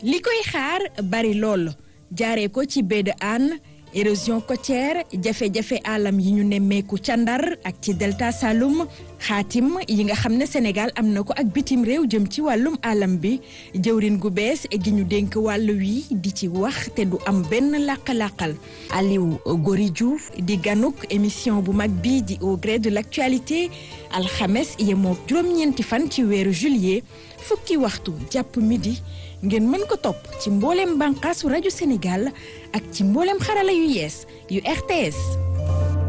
li koy xaar bari lool jaaree ko ci baie de Hann érosion côtière jafe-jafe alam yi ñu nemmeeku ca Ndar ak ci delta Saloum xaatim yi nga xam ne Sénégal am na ko ak bitim réew jëm ci wàllum alam bi jëwrin gu bees gi ñu dénk wàll wi di ci wax te du am benn làq-làqal Aliou Gori Diouf di ganuk émission bu mag bi di au gré de l'actualité alxames yemoo juróom-ñeenti fan ci weeru juillet fukki waxtu jàpp midi ngeen mën ko topp ci mbooleem bànqaasu rajo Sénégal ak ci mbooleem xarala yu yees yu RTS